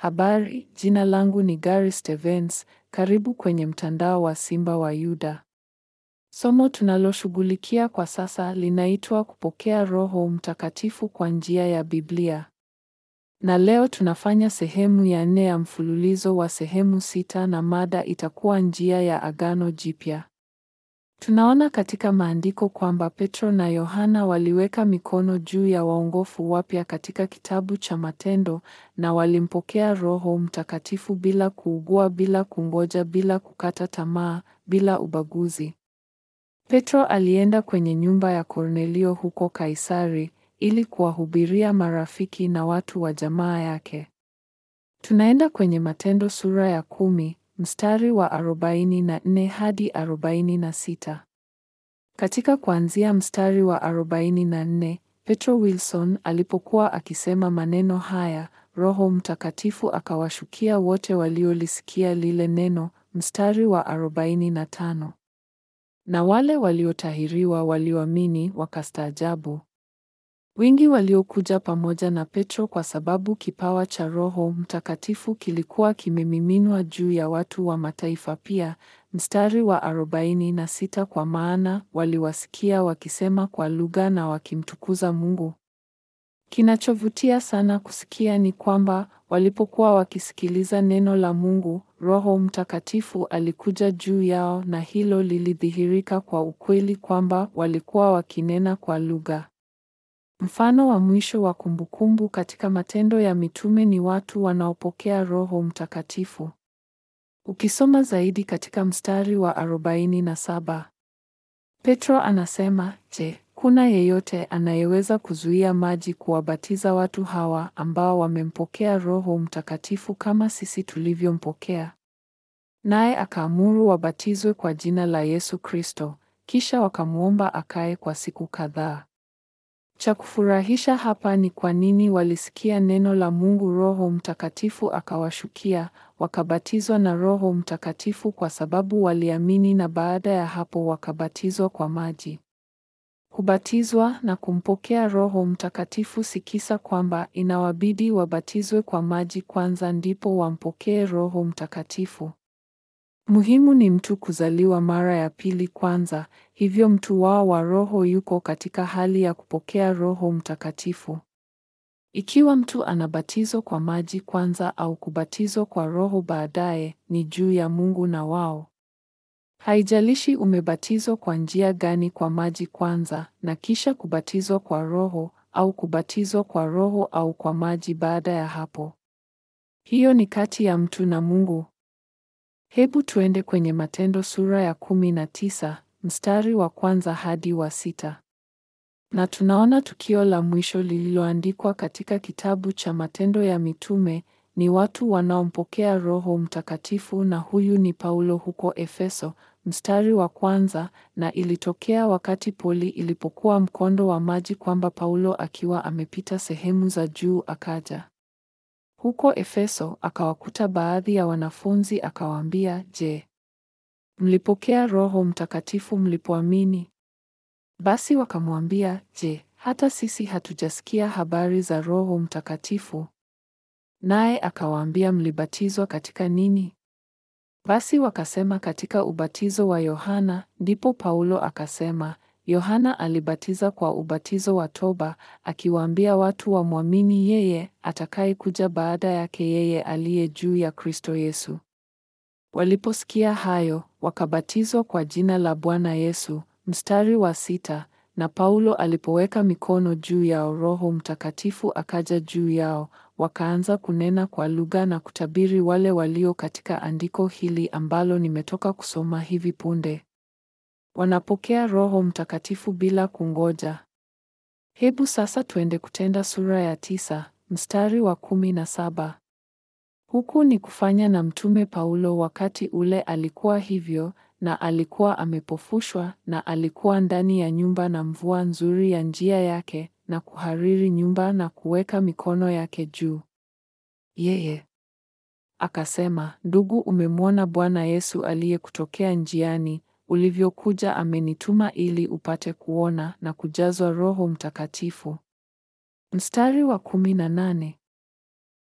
Habari, jina langu ni Gary Stevens. Karibu kwenye mtandao wa Simba wa Yuda. Somo tunaloshughulikia kwa sasa linaitwa kupokea Roho Mtakatifu kwa njia ya Biblia. Na leo tunafanya sehemu ya nne ya mfululizo wa sehemu sita na mada itakuwa njia ya Agano Jipya. Tunaona katika maandiko kwamba Petro na Yohana waliweka mikono juu ya waongofu wapya katika kitabu cha Matendo na walimpokea Roho Mtakatifu bila kuugua, bila kungoja, bila kukata tamaa, bila ubaguzi. Petro alienda kwenye nyumba ya Kornelio huko Kaisari ili kuwahubiria marafiki na watu wa jamaa yake. Tunaenda kwenye Matendo sura ya kumi mstari wa arobaini na nne hadi arobaini na sita. Katika kuanzia mstari wa arobaini na nne, Petro Wilson alipokuwa akisema maneno haya, Roho Mtakatifu akawashukia wote waliolisikia lile neno. Mstari wa arobaini na tano. Na wale waliotahiriwa walioamini wakastaajabu wingi waliokuja pamoja na Petro kwa sababu kipawa cha Roho Mtakatifu kilikuwa kimemiminwa juu ya watu wa mataifa pia. Mstari wa arobaini na sita kwa maana waliwasikia wakisema kwa lugha na wakimtukuza Mungu. Kinachovutia sana kusikia ni kwamba walipokuwa wakisikiliza neno la Mungu, Roho Mtakatifu alikuja juu yao na hilo lilidhihirika kwa ukweli kwamba walikuwa wakinena kwa lugha. Mfano wa mwisho wa kumbukumbu katika Matendo ya Mitume ni watu wanaopokea Roho Mtakatifu. Ukisoma zaidi katika mstari wa arobaini na saba, Petro anasema, Je, kuna yeyote anayeweza kuzuia maji kuwabatiza watu hawa ambao wamempokea Roho Mtakatifu kama sisi tulivyompokea? Naye akaamuru wabatizwe kwa jina la Yesu Kristo, kisha wakamwomba akae kwa siku kadhaa. Cha kufurahisha hapa ni kwa nini walisikia neno la Mungu, Roho Mtakatifu akawashukia, wakabatizwa na Roho Mtakatifu kwa sababu waliamini, na baada ya hapo wakabatizwa kwa maji. Kubatizwa na kumpokea Roho Mtakatifu si kisa kwamba inawabidi wabatizwe kwa maji kwanza ndipo wampokee Roho Mtakatifu. Muhimu ni mtu kuzaliwa mara ya pili kwanza, hivyo mtu wao wa roho yuko katika hali ya kupokea Roho Mtakatifu. Ikiwa mtu anabatizwa kwa maji kwanza au kubatizwa kwa Roho baadaye, ni juu ya Mungu na wao. Haijalishi umebatizwa kwa njia gani, kwa maji kwanza na kisha kubatizwa kwa Roho au kubatizwa kwa Roho au kwa maji baada ya hapo. Hiyo ni kati ya mtu na Mungu. Hebu tuende kwenye Matendo sura ya kumi na tisa mstari wa kwanza hadi wa sita. Na tunaona tukio la mwisho lililoandikwa katika kitabu cha Matendo ya Mitume ni watu wanaompokea Roho Mtakatifu, na huyu ni Paulo huko Efeso. Mstari wa kwanza, na ilitokea wakati poli ilipokuwa mkondo wa maji kwamba Paulo akiwa amepita sehemu za juu akaja huko Efeso akawakuta baadhi ya wanafunzi akawaambia, Je, mlipokea Roho Mtakatifu mlipoamini? Basi wakamwambia, Je, hata sisi hatujasikia habari za Roho Mtakatifu? Naye akawaambia, mlibatizwa katika nini? Basi wakasema, katika ubatizo wa Yohana. Ndipo Paulo akasema, Yohana alibatiza kwa ubatizo wa toba, akiwaambia watu wamwamini yeye atakayekuja baada yake, yeye aliye juu ya Kristo Yesu. Waliposikia hayo, wakabatizwa kwa jina la Bwana Yesu. Mstari wa sita, na Paulo alipoweka mikono juu yao, Roho Mtakatifu akaja juu yao, wakaanza kunena kwa lugha na kutabiri, wale walio katika andiko hili ambalo nimetoka kusoma hivi punde. Wanapokea Roho Mtakatifu bila kungoja. Hebu sasa tuende Kutenda sura ya tisa mstari wa kumi na saba. Huku ni kufanya na Mtume Paulo wakati ule alikuwa hivyo, na alikuwa amepofushwa, na alikuwa ndani ya nyumba na mvua nzuri ya njia yake, na kuhariri nyumba na kuweka mikono yake juu yeye. Akasema, Ndugu, umemwona Bwana Yesu aliyekutokea njiani ulivyokuja amenituma ili upate kuona na kujazwa Roho Mtakatifu. Mstari wa kumi na nane.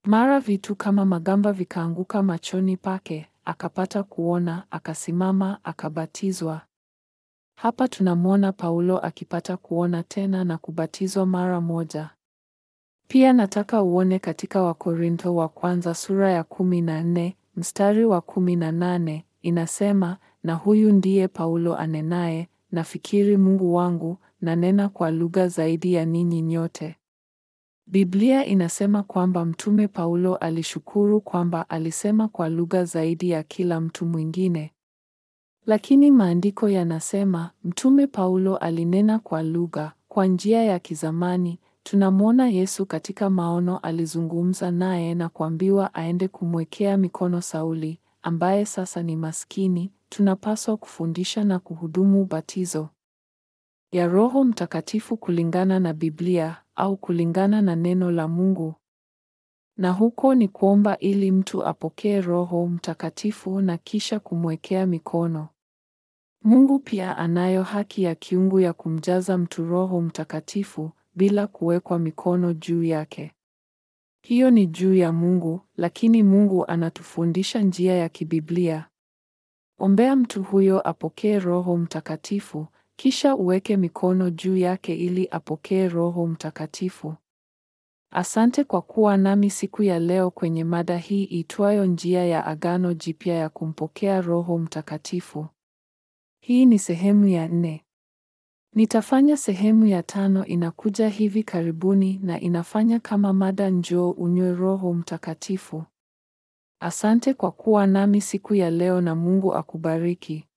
Mara vitu kama magamba vikaanguka machoni pake, akapata kuona, akasimama, akabatizwa. Hapa tunamwona Paulo akipata kuona tena na kubatizwa mara moja. Pia nataka uone katika Wakorintho wa kwanza sura ya kumi na nne mstari wa kumi na nane inasema, na huyu ndiye Paulo anenaye, nafikiri Mungu wangu, nanena kwa lugha zaidi ya ninyi nyote. Biblia inasema kwamba Mtume Paulo alishukuru kwamba alisema kwa lugha zaidi ya kila mtu mwingine. Lakini maandiko yanasema Mtume Paulo alinena kwa lugha kwa njia ya kizamani. Tunamwona Yesu katika maono alizungumza naye na kuambiwa aende kumwekea mikono Sauli, ambaye sasa ni maskini. Tunapaswa kufundisha na kuhudumu ubatizo ya Roho Mtakatifu kulingana na Biblia au kulingana na neno la Mungu. Na huko ni kuomba ili mtu apokee Roho Mtakatifu na kisha kumwekea mikono. Mungu pia anayo haki ya kiungu ya kumjaza mtu Roho Mtakatifu bila kuwekwa mikono juu yake. Hiyo ni juu ya Mungu, lakini Mungu anatufundisha njia ya kibiblia. Ombea mtu huyo apokee Roho Mtakatifu, kisha uweke mikono juu yake ili apokee Roho Mtakatifu. Asante kwa kuwa nami siku ya leo kwenye mada hii itwayo njia ya Agano Jipya ya kumpokea Roho Mtakatifu. Hii ni sehemu ya nne. Nitafanya sehemu ya tano inakuja hivi karibuni na inafanya kama mada njoo unywe Roho Mtakatifu. Asante kwa kuwa nami siku ya leo na Mungu akubariki.